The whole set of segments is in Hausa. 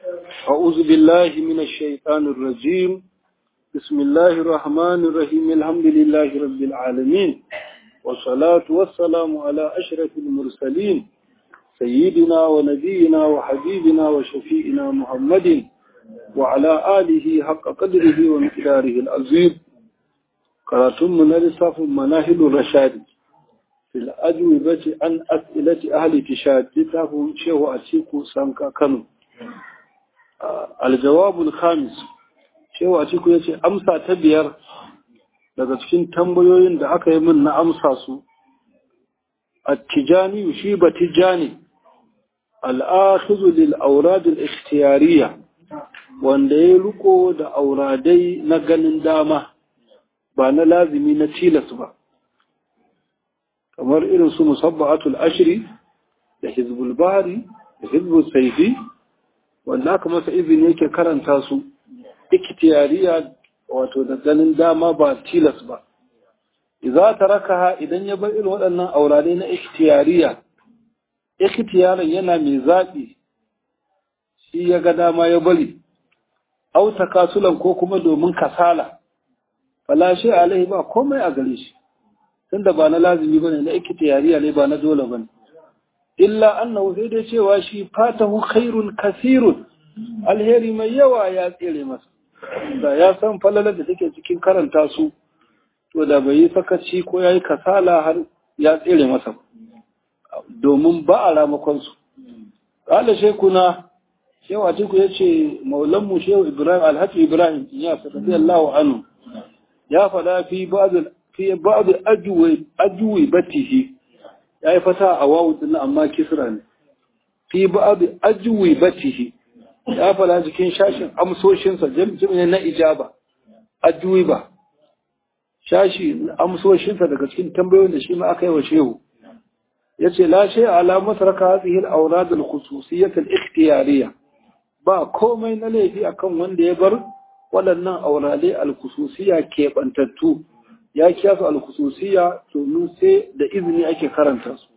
أعوذ بالله من الشيطان الرجيم بسم الله الرحمن الرحيم الحمد لله رب العالمين والصلاة والسلام على أشرف المرسلين سيدنا ونبينا وحبيبنا وشفيئنا محمد وعلى آله حق قدره ومقداره العظيم قراتم من لصاف مناهل الرشاد في الأجوبة عن أسئلة أهل تشاد لتافه شيخ أتيكو سانكا كانوا الجواب الخامس شيخ أتيكو يتي أمسى تبير daga cikin tambayoyin da aka yi min na amsa su attijani shi ba tijani al'akhizu lil aurad al ikhtiyariya wanda ya riko da auradai na ganin dama ba na lazimi na tilas ba kamar irin su musabba'atul ashri da hizbul bari da hizbul saifi wanda aka masa izini yake karanta su ikhtiyariya wato da ganin dama ba tilas ba idza tarakaha idan ya bar irin waɗannan aurare na ikhtiyariya ikhtiyarin yana mai zaɓi shi ya ga dama ya bari au takasulan ko kuma domin kasala fala shi alaihi ba komai a gare shi tunda ba na lazimi bane na ikhtiyariya ne ba na dole bane illa annahu sai dai cewa shi fatahu khairun kasirun alheri mai yawa ya tsere masa da ya san falalar da take cikin karanta su to da bai yi sakaci ko ya yi kasala har ya tsere masa domin ba a ramakonsu ƙala shekuna shewa ciku ya ce maulanmu shehu ibrahim alhaji ibrahim ya sadabi allahu anu ya faɗa fi ba'adu ajuwe batihi ya yi fata a wawu din amma kisra ne fi ba'adu ajuwe batihi ya faɗa cikin shashin amsoshinsa jami'in na ijaba ajuwe ba shashi amsoshinsa daga cikin tambayoyin da shi ma aka yi wa shehu ya ce lashe alamar raka hatsihil auradul khususiyyatul ikhtiyariya ba komai na laifi akan wanda ya bar waɗannan aurale alkhususiyya keɓantattu ya kiya su alkhususiyya domin sai da izini ake karanta su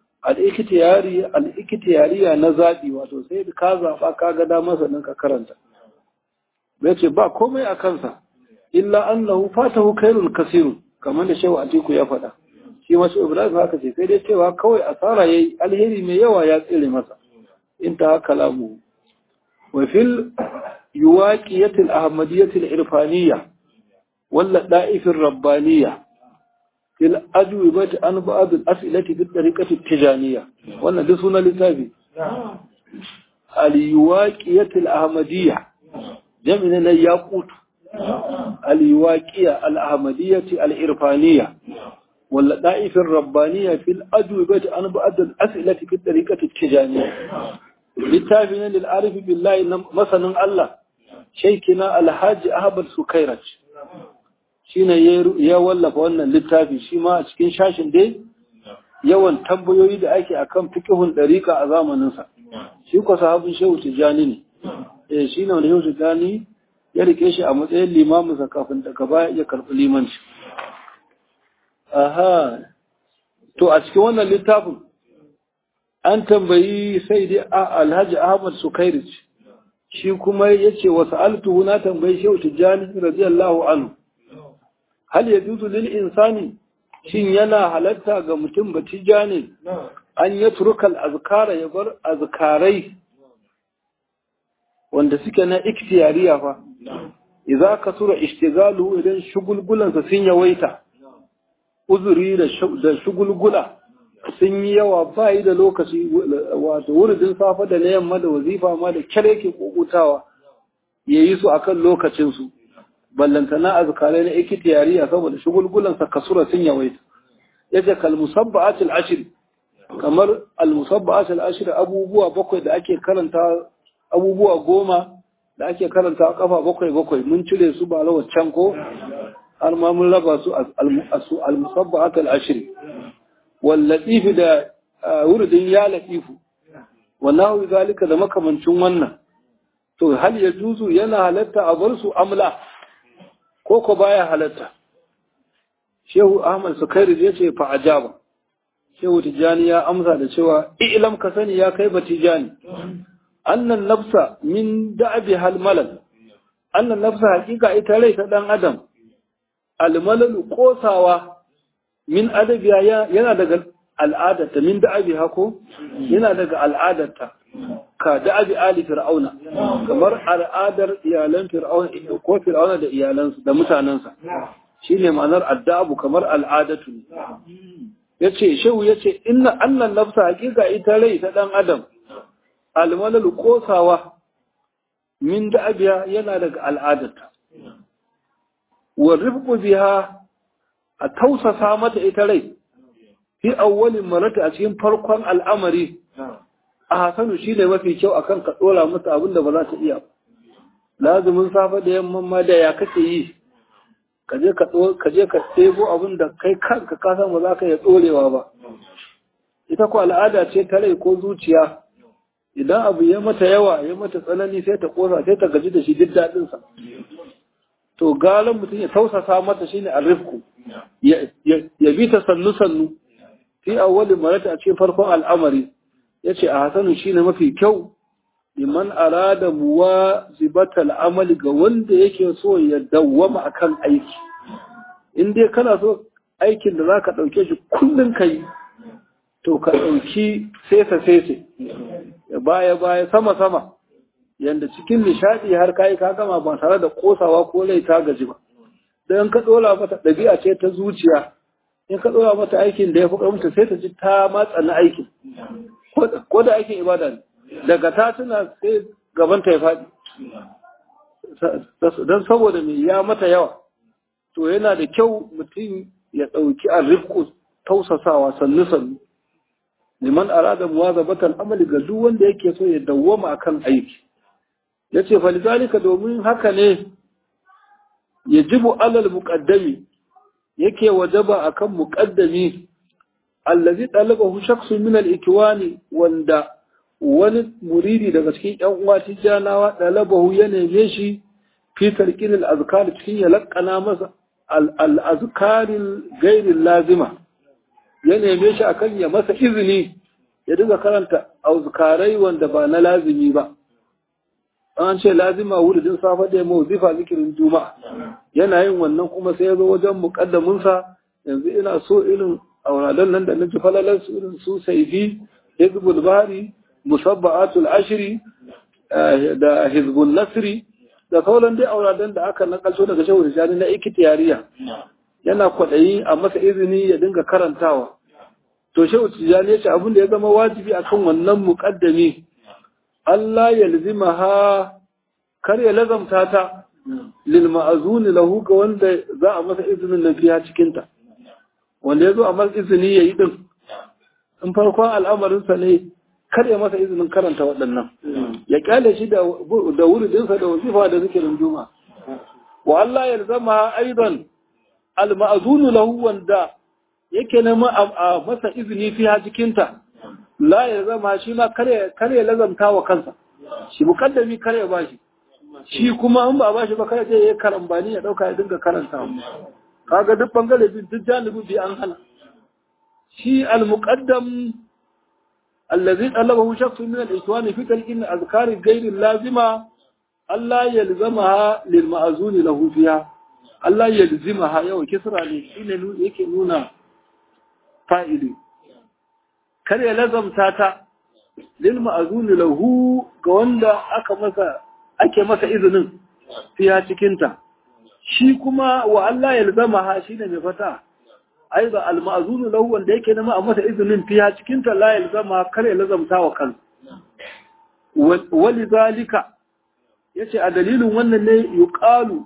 al'ikitiyariya na zaɓi wato sai ka zaɓa ka ga damar sannan ka karanta ya ce ba komai a kansa illa annahu fatahu khairul kasirun kamar da shehu atiku ya faɗa shi masu ibrahim haka ce sai dai cewa kawai asara yayi alheri mai yawa ya tsire masa inta kalamu wa fil yuwaqiyatil ahmadiyatil irfaniyya walla da'ifir rabbaniyya fil ajwibati an ba'd al as'ilati fi tariqati tijaniyya wannan duk sunan littafi al yuwaqiyatil ahmadiyya jami'in na yaqutu الواقية الأحمدية الإرفانية واللطائف الربانية في الأجوبة عن بعض الأسئلة في الطريقة التجانية للتابعين للعارف بالله مثلا الله شيخنا الحاج أحمد سكيرج shine ya wallafa wannan littafi shi ma a cikin shashin dai yawan tambayoyi da ake akan fikihun dariƙa a zamaninsa shi ko sahabin shehu tijani ne eh shine wanda shehu tijani ya rike shi a matsayin limaminsa kafin daga baya ya karɓi limanci. Aha, to a cikin wannan littafin an tambayi sai dai Alhaji Ahmad Sukairij shi kuma ya ce wasu altuhu na tambayi Shehu Tijjani radiyallahu anhu. Hal ya juzu lil insani shin yana halatta ga mutum ba Tijjani an ya turukal azkara ya bar azkarai wanda suke na ikhtiyariya fa idza kasura ishtigalu idan shugulgulansa sun yawaita uzuri da shugulgula sun yi yawa ba yi da lokaci wato wuridin safa da na yamma da wazifa ma da kyar yake kokutawa ya yi su akan lokacinsu ballantana azkarai na ikhtiyariya saboda shugulgulansa kasura sun yawaita yace kal musabba'atul ashr kamar al musabba'atul ashr abubuwa bakwai da ake karanta abubuwa goma da ake karanta kafa bakwai bakwai mun cire su ba lawa can ko har ma mun raba su al-musabbahat al-ashr wal latif da wurdin ya latifu wallahu zalika da makamancin wannan to hal ya juzu yana halatta a bar su amla ko ko baya halatta shehu ahmad sukairi ya ce fa ajaba shehu tijani ya amsa da cewa ilam ka sani ya kai ba tijani annan nafsa min da'abi hal malal annan nafsa hakika ita rai ta dan adam almalalu kosawa min adabiya yana daga al'adarta min da'abi hako yana daga al'adarta ka da'abi ali fir'auna kamar al'adar iyalan fir'auna ko fir'auna da iyalansa da mutanensa shine ma'anar addabu kamar al'adatu ne yace shehu yace inna annan nafsa hakika ita rai ta dan adam almalalu kosawa min da'abiya yana daga al'adarta wa rifqu biha a tausasa mata ita rai fi awwalin marata a cikin farkon al'amari a hasanu shine mafi kyau akan ka dora mata abin da ba za ta iya lazumin safa da yamman ma da ya kake yi ka je ka ka je ka ɗebo abin da kai kanka ka san ba za ka iya dorewa ba ita ko al'ada ce ta rai ko zuciya idan abu ya mata yawa ya mata tsanani sai ta kosa sai ta gaji da shi duk daɗin sa to galan mutum ya tausasa mata shine arifku ya bi ta sannu sannu fi awwalin marata a cikin farkon al'amari yace a hasanu shine mafi kyau liman arada muwazibatal amali ga wanda yake so ya dawwama akan aiki in dai kana so aikin da zaka dauke shi kullun kai to ka dauki sesa sese baya baya sama sama yanda cikin nishadi har kai ka gama ba tare da kosawa ko rai ta gaji ba dan ka dora mata dabi'a ce ta zuciya in ka dora mata aikin da ya fi karmunta sai ta ji ta matsa na aikin ko da aikin ibada ne daga ta tuna sai gabanta ya faɗi don saboda mai ya mata yawa to yana da kyau mutum ya ɗauki a rifko tausasawa sannu sannu liman arada muwazabatan amali ga duk wanda yake so ya dawwama akan aiki yace falizalika domin haka ne yajibu alal muqaddami yake wajaba akan muqaddami allazi talabahu shakhsun min al-ikwani wanda wani muridi daga cikin ƴan uwa tijanawa talabahu ya neme shi fi tarkin al-azkar cikin ya lakkana masa al-azkar ghairi lazima ya neme shi akan ya masa izini ya dinga karanta azkarai wanda ba na lazimi ba an ce lazima wuridin safa da mawzifa zikirin juma'a yana yin wannan kuma sai ya zo wajen muqaddaminsa yanzu ina so irin auradan nan da nake falalar su irin su saifi hizbul bari musabba'atul ashri da hizbul nasri da sauran dai auradan da aka nakalto daga shehu rijani na ikitiyariya yana kwaɗayi a masa izini ya dinga karantawa to shehu tijani ya ce abin da ya zama wajibi akan wannan muqaddami Allah ya lizima ha kar ya lazamta ta lil ma'azuni lahu ga wanda za a masa izinin nan fiya cikin ta wanda ya zo a masa izini ya yi din in farkon al'amarinsa ne kar ya masa izinin karanta waɗannan ya kyale shi da wuridinsa da wazifa da zikirin juma wa Allah ya zama aidan al ma'azunu lahu wanda yake nema a masa izini fiya cikin ta la ya zama shi ma kare ya lazamta wa kansa shi mukaddami kare ya bashi shi kuma in ba bashi ba kare ya karambani ya dauka ya dinga karanta kaga duk bangare bin duk janibi bi an hana shi al-muqaddam allazi talabahu shakhsun min al-ikwan fi talqin azkar ghayr lazima Allah yalzamaha lil ma'zun lahu fiha Allah yalzimaha yau kisra ne shine yake nuna fa'ili kar ya lazamta ta lil ma'zuni lahu ga wanda aka masa ake masa izinin fiya cikin ta shi kuma wa Allah ya lazama ha shine mai fata aiza al ma'zunu lahu wanda yake nema a masa izinin fiya cikin ta la ya lazama kar ya lazamta wa kan walizalika yace a dalilin wannan ne yuqalu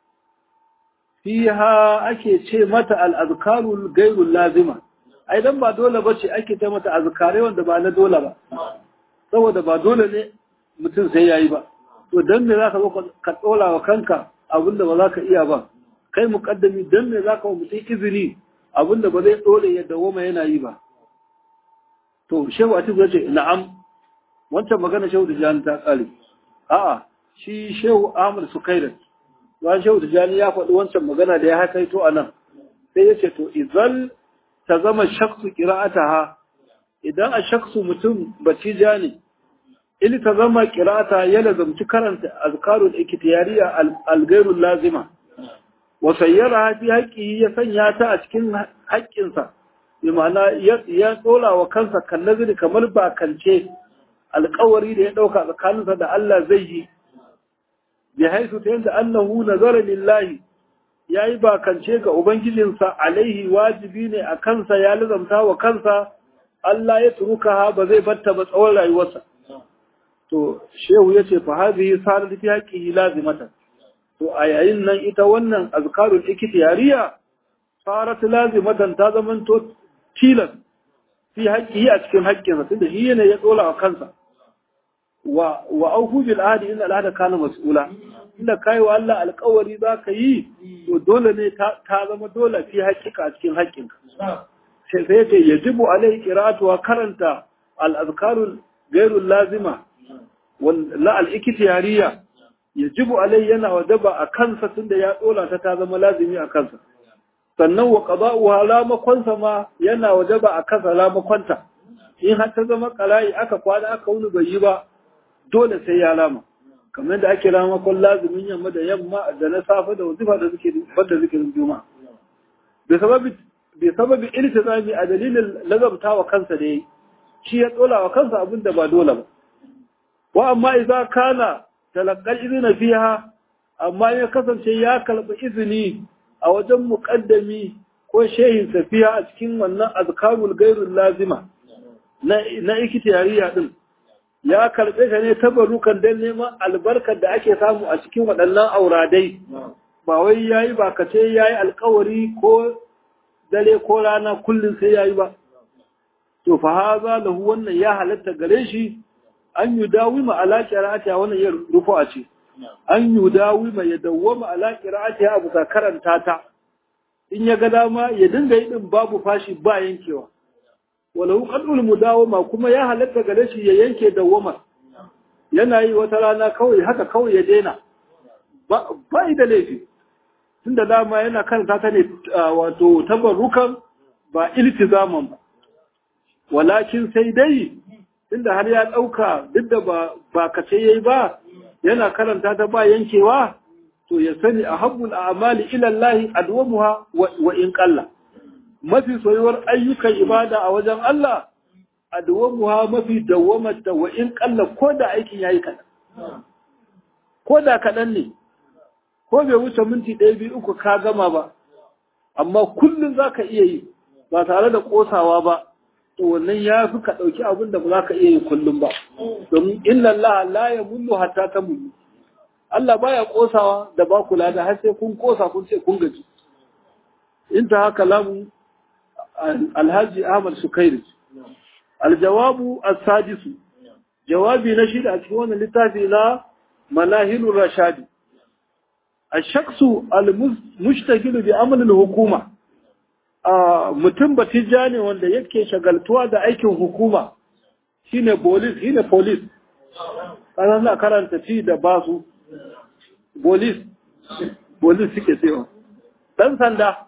fiha ake ce mata al azkarul ghairul lazima ai dan ba dole ba ce ake ta mata azkare wanda ba na dole ba saboda ba dole ne mutum sai yayi ba to dan me zaka zo ka tsola wa kanka abinda ba za ka iya ba kai muqaddami dan me zaka wa mutum izini abinda ba zai dole ya dawoma yana yi ba to shehu atiku ya ce na'am wancan magana shehu tijani ta kare a'a shi shehu ahmad sukairat wa shehu tijani ya faɗi wancan magana da ya hakaito a nan sai ya ce to idan ta zama shaksu ƙira'ataha idan a shaksu mutum batija ne ilta zama kirata ya lazamci karanta azkarul ikhtiyariya al-ghairul lazima wa sayyara fi haqqi ya sanya ta a cikin haƙƙinsa bi ma'ana ya tsola wa kansa kallazini kamar bakance alƙawari da ya ɗauka tsakaninsa da Allah zai yi bi haisu ta yadda annahu nazara lillahi yayi bakance ga ubangijinsa alaihi wajibi ne a kansa ya lazamta wa kansa Allah ya turuka ba zai batta ba tsawon rayuwarsa to shehu yace fa hadhihi sarat fi haqqihi lazimatan to a yayin nan ita wannan azkarul ikhtiyariya sarat lazimatan ta zamanto tilas fi haqqihi a cikin haƙƙinsa tunda shi ne ya tsola wa kansa wa wa aufu bil ahdi inna al ahda kana mas'ula inda kai wa Allah alƙawari zaka yi to dole ne ta zama dole fi haƙiƙa a cikin haƙƙinka sai sai yace yajibu alai qira'atu wa karanta al azkarul ghairul lazima la al'ikitiyariya ya jibu alai yana wajaba a kansa tun da ya tsola ta ta zama lazimi a kansa sannan wa ƙaba'uwa lamakonsa ma yana wajaba a kansa lamakonta in har ta zama ƙala'i aka kwana aka wuni bai yi ba dole sai ya lama kamar da ake lamakon lazimin yamma da yamma da na safe da wazifa da suke banda zikirin juma'a bai sababi iltizami a dalilin lazamta wa kansa da yi shi ya tsola wa kansa abin da ba dole ba wa amma idza kana talaqqal idna fiha amma ya kasance ya kalbi izini a wajen muqaddami ko shehin safiya a cikin wannan azkarul gairul lazima na na ikhtiyariya din ya karbe ta ne tabarukan dan neman albarkar da ake samu a cikin waɗannan auradai ba wai yayi ba kace yayi alƙawari ko dare ko rana kullun sai yayi ba to fa haza lahu wannan ya halatta gare shi an yi dawima ala qira'ati wannan ya rufu a ce an yi dawima ya dawwama ala qira'ati abu ka karanta ta in ya ga dama ya dinga yi din babu fashi ba yankewa walau qadul mudawama kuma ya halatta gare shi ya yanke dawwama yana yi wata rana kawai haka kawai ya daina ba ba da laifi tunda dama yana karanta ta ne wato tabarrukan ba iltizaman ba walakin sai dai inda har ya ɗauka duk da ba kace yayi ba yana karanta ta ba yankewa to ya sani a habbul a'mali ila Allah adwamuha wa in qalla mafi soyuwar ayyukan ibada a wajen Allah adwamuha mafi dawamata wa in qalla ko da aikin yayi kadan ko da kadan ne ko bai wuce minti ɗaya biyu uku ka gama ba amma kullum zaka iya yi ba tare da kosawa ba to wannan ya fi ka ɗauki abin da ba za ka iya yi kullum ba domin inna Allah la ya mullu hatta ta mullu Allah baya kosawa da ba kula da har sai kun kosa kun ce kun gaji in ta haka lamu alhaji Ahmad Sukairi aljawabu as-sadisu jawabi na shida a cikin wannan littafi na manahilur rashadi الشخص المشتغل بعمل الحكومه mutum batija ne wanda yake shagaltuwa da aikin hukuma shine police shine police kana na karanta ci da basu police police suke cewa dan sanda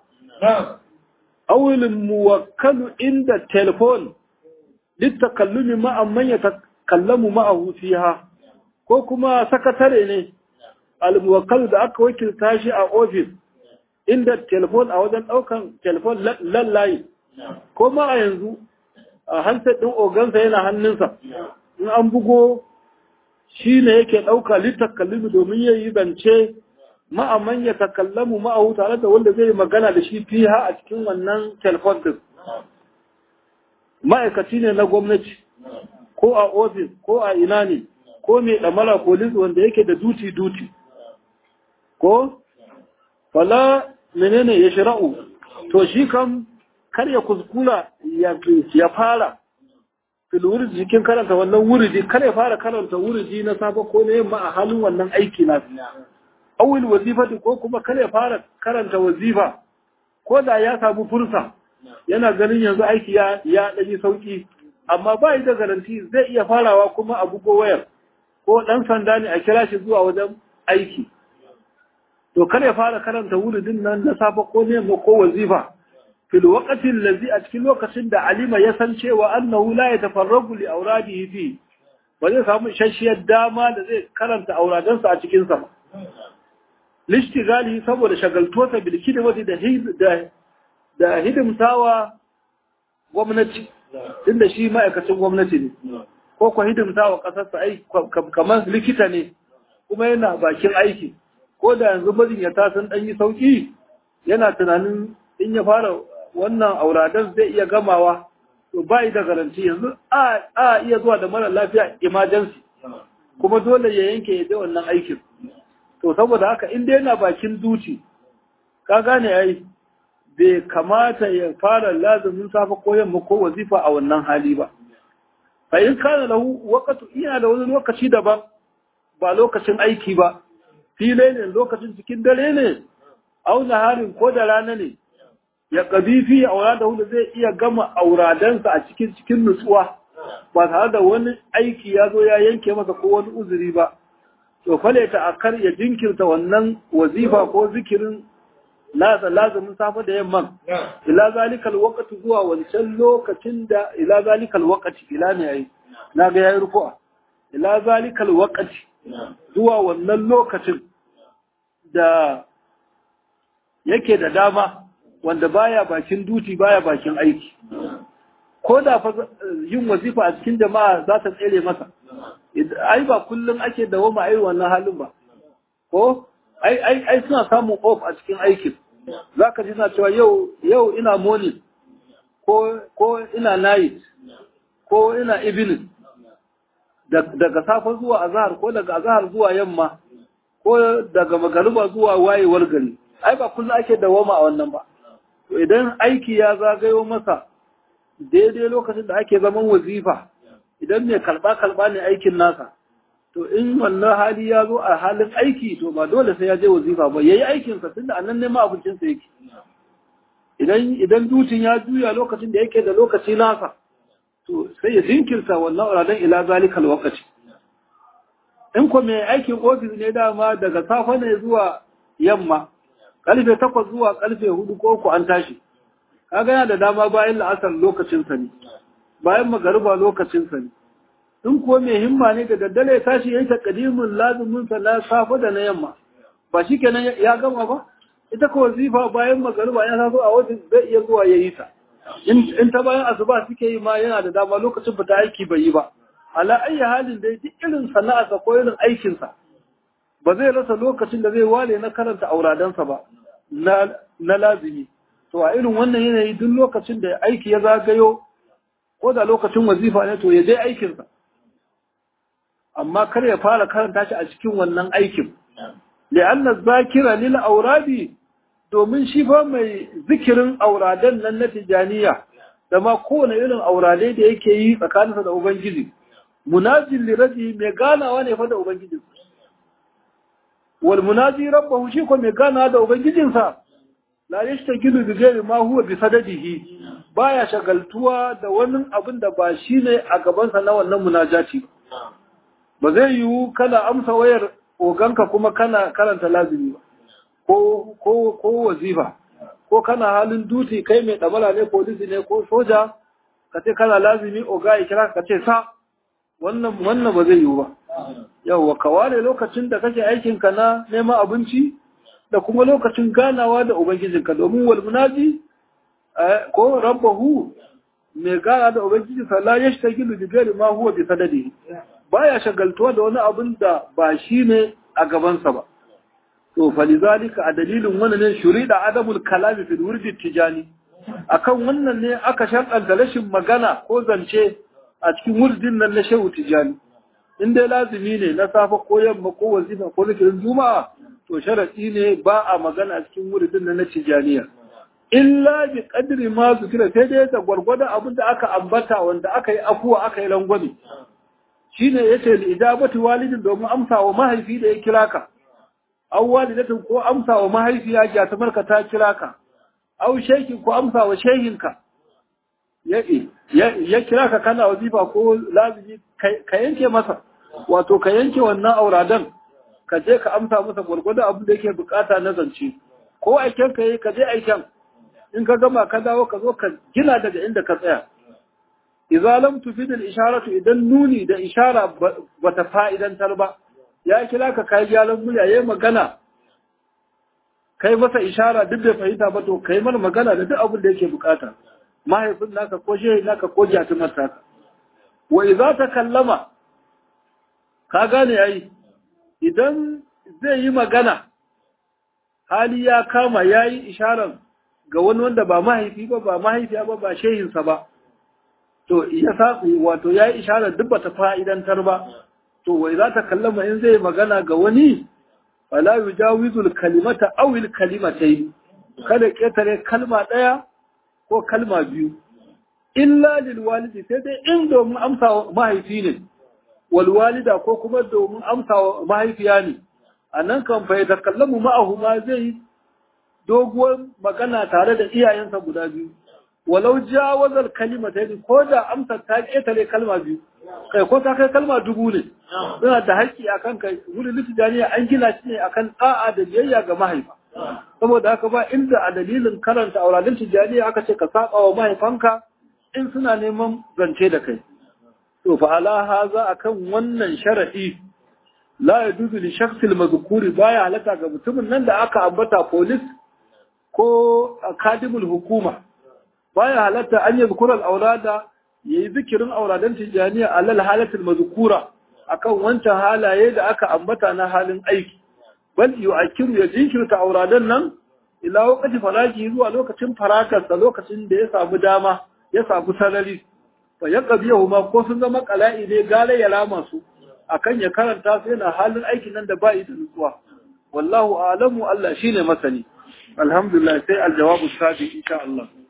awilin muwakkalu inda telefon littakallumi ma'an man yatakallamu ma'ahu fiha ko kuma sakatare ne al-muwakkalu da aka wakilta shi a office inda telefon a wajen ɗaukan telefon lallayi ko ma a yanzu a handset ɗin ogansa yana hannunsa in an bugo shi ne yake ɗauka littakallimu domin ya yi zance ma'aman ya takallamu ma'ahu tare da wanda zai magana da shi fiha a cikin wannan telefon din ma'aikaci ne na gwamnati ko a ofis ko a ina ne ko mai ɗamara polis wanda yake da duti-duti ko fala menene ya shira'u to shi kam kar ya kuskura ya fara fil wurdi jikin karanta wannan wurdi kar ya fara karanta wurdi na safa ko na yamma a halin wannan aiki na awil wazifati ko kuma kar ya fara karanta wazifa ko da ya samu fursa yana ganin yanzu aiki ya ya daji sauki amma ba yi da garanti zai iya farawa kuma a bugo wayar ko dan sanda ne a kira shi zuwa wajen aiki to kar ya fara karanta wuridin nan na safa ko ne ko wazifa fil waqti allazi a cikin lokacin da alima ya san cewa annahu la yatafarragu li awradihi fi ba zai samu ishashiyar dama da zai karanta auradansa a cikinsa ba lishtigali saboda shagaltuwarsa bilki da wata da hidimtawa gwamnati inda shi ma'aikacin gwamnati ne ko kwa hidimtawa ƙasarsa ai kamar likita ne kuma yana bakin aiki ko da yanzu majinyata sun ɗan yi sauƙi yana tunanin in ya fara wannan auradan zai iya gamawa to ba da garanti yanzu a iya zuwa da mara lafiya emergency kuma dole ya yanke ya je wannan aikin to saboda haka in dai yana bakin duci ka gane ai bai kamata ya fara lazumin safa ko yamma ko wazifa a wannan hali ba fa in kana lahu waqtu ina da wani lokaci daban ba lokacin aiki ba filai ne lokacin cikin dare ne au naharin ko da rana ne ya ƙabifi auradahu da zai iya gama auradansa a cikin cikin nutsuwa ba tare da wani aiki ya zo ya yanke masa ko wani uzuri ba to fale ta akar ya jinkirta wannan wazifa ko zikirin nasa lazumin safe da yamman ila zalikal waqti zuwa wancan lokacin da ila zalikal waqti ila ne yayi na ga yayi rufu'a ila zalikal waqti zuwa wannan lokacin da yake da dama wanda baya bakin duti baya bakin aiki ko da fa yin wazifa a cikin jama'a za ta tsere masa ai ba kullum ake dawoma ai wannan halin ba ko ai ai ai suna samun off a cikin aikin zaka ji suna cewa yau yau ina morning ko ko ina night ko ina evening daga safe zuwa azhar ko daga azhar zuwa yamma ko daga magariba zuwa wayewar gari ai ba kullum ake dawoma a wannan ba to idan aiki ya zagayo masa daidai lokacin da ake zaman wazifa idan mai kalba kalba ne aikin nasa to in wannan hali ya zo a halin aiki to ba dole sai ya je wazifa ba yayi aikin sa tunda annan ne ma abincin sa yake idan idan dutin ya juya lokacin da yake da lokaci nasa to sai ya jinkirta wannan uradan ila zalikal waqti in ko mai aikin ofis ne dama daga safe ne zuwa yamma karfe takwas zuwa karfe hudu ko ku an tashi kaga yana da dama bayan la'asar lokacin sa ne bayan magariba lokacin sa ne in ko mai himma ne da daddare ya tashi yayin takadimin lazumin sa na safe da na yamma ba shikenan ya gama ba ita ko wazifa bayan magariba ya taso a wajen zai iya zuwa yayi ta in ta bayan asuba suke yi ma yana da dama lokacin fita aiki bai yi ba ala ayi halin dai duk irin sana'arsa ko irin aikinsa ba zai rasa lokacin da zai wale na karanta auradansa ba na lazimi to a irin wannan yanayi duk lokacin da aiki ya zagayo ko da lokacin wazifa ne to ya dai aikinsa amma kar ya fara karanta shi a cikin wannan aikin li'anna zakira lil auradi domin shi fa mai zikirin auradan nan na tijaniya da ma kowane irin auradai da yake yi tsakaninsa da ubangiji munajin liraji mai ganawa ne fa da ubangiji wal munaji rabbahu shi ko mai ganawa da ubangijinsa la yashtagilu bi ghairi ma huwa bi sadadihi baya shagaltuwa da wani abin da ba shine a gabansa na wannan munajati ba zai yiwu kana amsa wayar oganka kuma kana karanta lazimi ba ko ko ko wazifa ko kana halin duti kai mai damala ne polisi ne ko soja ka ce kana lazimi oga ya kira ka ce sa wannan wannan ba zai yiwu ba yawwa ka ware lokacin da kake aikin ka na neman abinci da kuma lokacin ganawa da ubangijinka domin wal munaji ko rabbahu mai gana da ubangijinsa la yashtagilu bi ghairi ma huwa bi sadadihi baya shagaltuwa da wani abin da ba shi ne a gabansa ba to falizalika a dalilin wannan ne shurida adamul kalami fil wurdi tijani akan wannan ne aka sharɗanta rashin magana ko zance a cikin wurdin nan na shehu tijani in dai lazimi ne na safa ko yamma ko wazifa ko zikirin juma'a to sharadi ne ba a magana a cikin wurdin nan na tijaniya illa bi qadri ma zikira sai dai da gwargwada abin da aka ambata wanda aka yi afuwa aka yi rangwame shine yace li ijabati walidin domin amsa wa mahaifi da ya kira ka aw walidatin ko amsa wa mahaifiya ya ta marka ta kira ka aw shehi ko amsa wa shehinka ya kira ka kana wazifa ko lazimi ka yanke masa wato ka yanke wannan auradan ka je ka amsa masa gwargwado abin da yake bukata na zance ko aiken ka yi ka je aiken in ka gama ka dawo ka zo ka gina daga inda ka tsaya idza lam tufid al isharatu idan nuni da ishara bata fa'idantar ba ya kira ka kai gyalan murya yayin magana kai masa ishara duk da fahimta ba to kai mana magana da duk abin da yake bukata mahaifin naka ko shehi naka ko jatumar taka wa idza takallama ka gane ai idan zai yi magana hali ya kama yayi isharar ga wani wanda ba mahaifi ba ba mahaifiya ba ba shehinsa ba to ya sa wato yayi isharar duk bata fa'idantar ba to wai za ta kallama in zai magana ga wani fala yujawizul kalimata aw al kalimatayn kada ketare kalma daya ko kalma biyu illa lil walidi sai dai in domin amsa mahaifi ne wal walida ko kuma domin amsa mahaifiya ne anan kan fa yatakallamu ma'ahu ma zai doguwar magana tare da iyayensa guda biyu walau jawazal kalimatayn ko da amsa ta ketare kalma biyu kai ko ta kai kalma dubu ne suna da haƙƙi akan kai wurin litijaniya an gina shi ne akan da'a da biyayya ga mahaifa saboda haka ba inda a dalilin karanta auradin tijaniya aka ce ka saba wa mahaifanka in suna neman zance da kai to fa ala haza akan wannan sharadi la yajuzu li shakhsil mazkuri baya halaka ga mutumin nan da aka ambata police ko akadimul hukuma baya halatta an yadhkura al-aulada yayi zikirin auradan tijaniya alal halatul mazkura akan wancan halaye da aka ambata na halin aiki bal yu'akkiru ya jinkirta auradan nan ila waqti faraji zuwa lokacin farakarsa lokacin da ya samu dama ya samu sarari fa yaqbiyahu ma ko sun zama qala'i ne gale ya rama su akan ya karanta su yana halin aikin nan da ba yi da nutsuwa wallahu a'lamu Allah shine masani alhamdulillah sai aljawabu sabi insha Allah